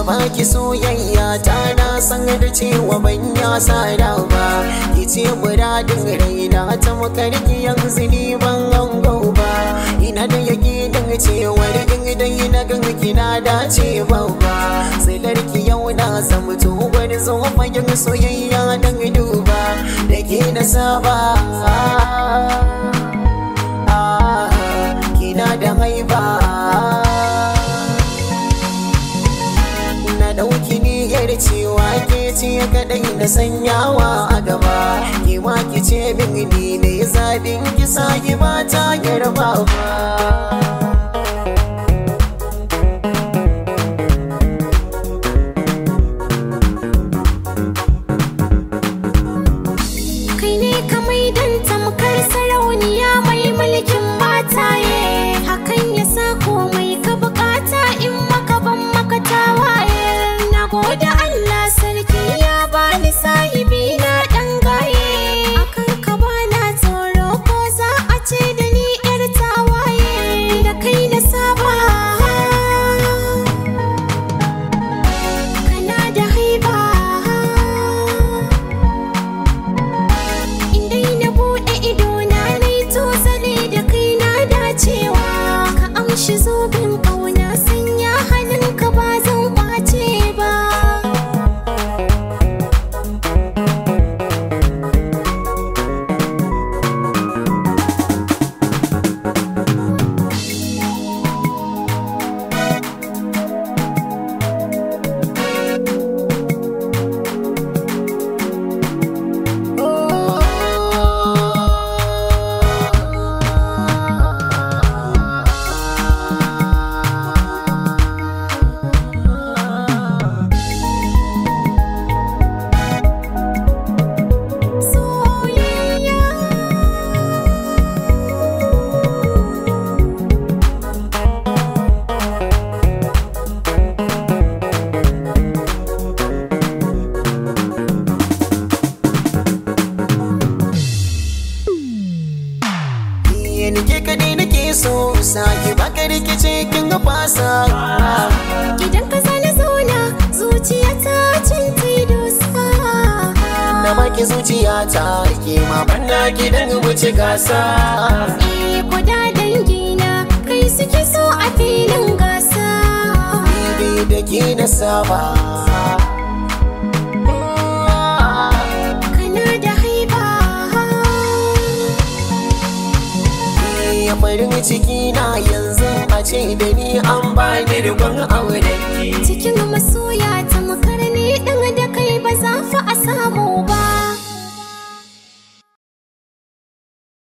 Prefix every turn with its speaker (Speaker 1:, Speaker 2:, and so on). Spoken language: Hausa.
Speaker 1: baki soyayya ta na san da cewa ban ya sada ba ki ce muradin raina ta makarki yanzu ni ban hango ba ina da yakinin cewar in dai na gan kina dace babba silarki yau na zamto wani zo fagen soyayya dan duba da ke na saba kina da haiba na ɗauki niyyar cewa ke ce kaɗai na sanyawa a gaba ki ma ki ce min ni ne zaɓin ki sake ba ta girma ba
Speaker 2: kai ne ka maidan tamkar sarauniya mai mulkin mataye hakan ya sa komai ka bukata in maka ban maka tawaye na gode Allah sarki ya bani sahibi na dan gaye akan ka bana tsoro ko za a ce da ni yar tawaye da kai na saba kana da haiba Indai na buɗe idona na yi tozali da kai na dacewa Ka amshi zobin ƙauna sanya hannunka ba zan ƙwace ba Soyayya
Speaker 1: ni ke kaɗai nake so sake baka rikice kin ga fasa
Speaker 2: Idan ka zana zauna zuciya ta cin dosa
Speaker 1: na baki zuciyata ke ma banda ki dan wuce gasa
Speaker 2: Eh kuda dangina kai suke so a filin gasa
Speaker 1: ni da ke na saba
Speaker 2: Kana da haiba
Speaker 1: ya farin ciki na yanzu a ce da ni an bani rikon auren ki
Speaker 2: cikin masoya ta